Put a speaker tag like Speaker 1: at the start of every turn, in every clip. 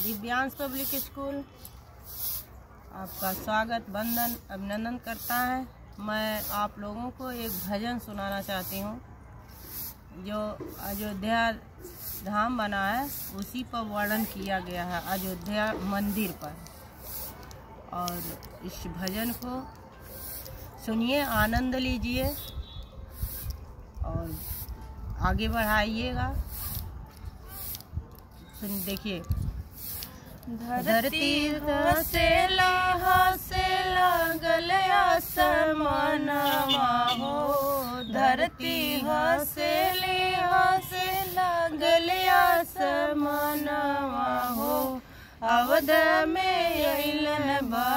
Speaker 1: Divyansh public school आपका स्वागत वंदन अभिनंदन करता है मैं आप लोगों को एक भजन सुनाना चाहती हूँ जो अयोध्या धाम बना है उसी पर वर्णन किया गया है अयोध्या मंदिर पर और इस भजन को सुनिए आनंद लीजिए और आगे बढ़ाइएगा सुन देखिए धरती से लाहा से लागल आसमानवा हो धरती से लेहा से लागल आसमानवा हो अवध में अइलन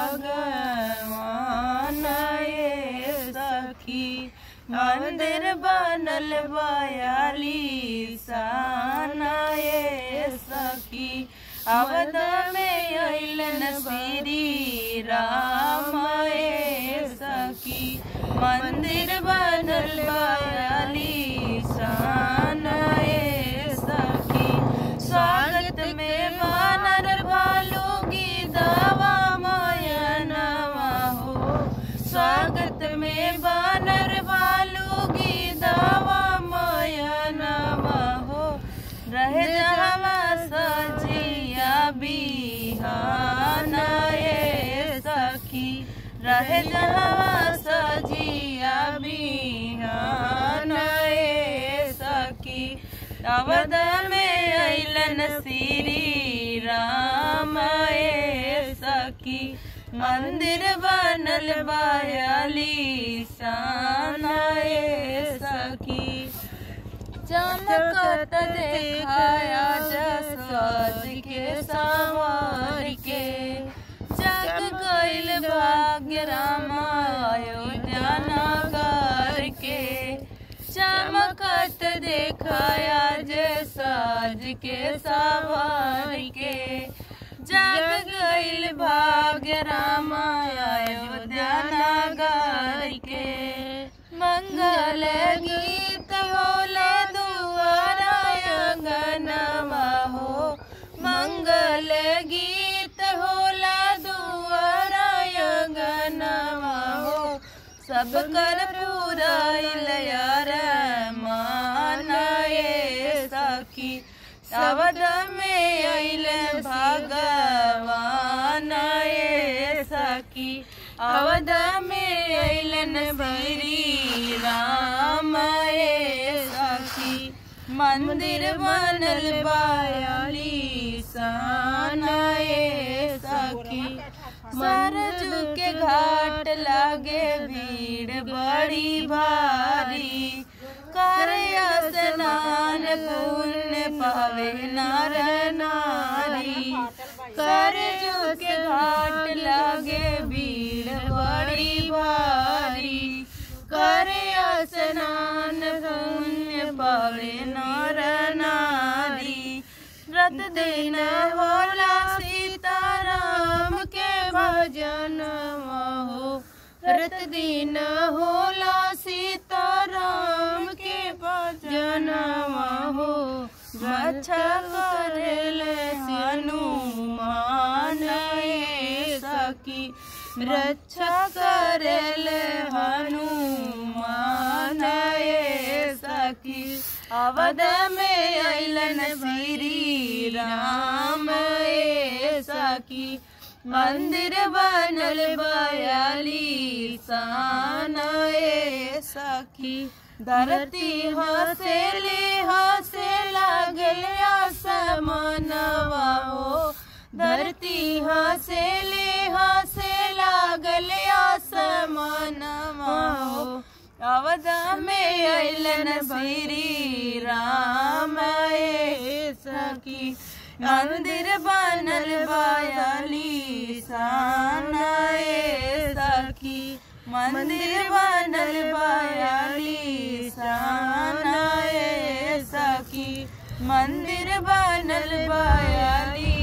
Speaker 1: भगवान ये सखी मंदिर बनल बयाली साना ये सखी अवध में अइलन श्री राम ये सखी मंदिर बनल बयाली साना ये सखी स्वागत में वानर भालू गीतावा मायनवा हो स्वागत में वानर भालू गीतावा मायनवा हो रह जावा सजिया बिहाना ये सखी रह जावा सजिया बिहाना ये सखी अवध में अइलन श्री राम ये सखी मंदिर बनल बयाली साना ये सखी चमकत देखाया जसज के संवार के जग गइल भाग्य राम अयोध्या नगर के चमकत देखाया जे साज के सवार के जग गइल भाग्य राम अयोध्या नगर के मंगल गीत होले दुआरा अंगनवा हो मंगल गीत होला दुआरा अंगनवा हो सब कर पुराइल यार मान ये सखी अवध में अइल भगवान ये सखी अवध में अइलन भैरी राम ये सखी मंदिर बनल बयाली सान ये सखी सरजू के घाट लागे भीड़ बड़ी भारी कर स्नान पुण्य पावे नर नारी करजू के घाट लागे भीड़ बड़ी भारी करे स्नान पुण्य पावे नर नारी व्रत दिन होला सीताराम के भजन हो व्रत दिन होला सीताराम के भजन हो अच्छा करल हनुमान ये सखी रक्षा करल हनुमान ये सखी अवध में अइलन श्री राम ये सखी मंदिर बनल बयाली सान ये सखी धरती हसेली हसे लागल आसमानवा हो धरती हसेली हसे लागल आसमानवा हो अवध में अइलन श्री राम ये सखी मंदिर बनल बयाली सान ये सखी मंदिर बनल बयाली सान ये सखी मंदिर बनल बयाली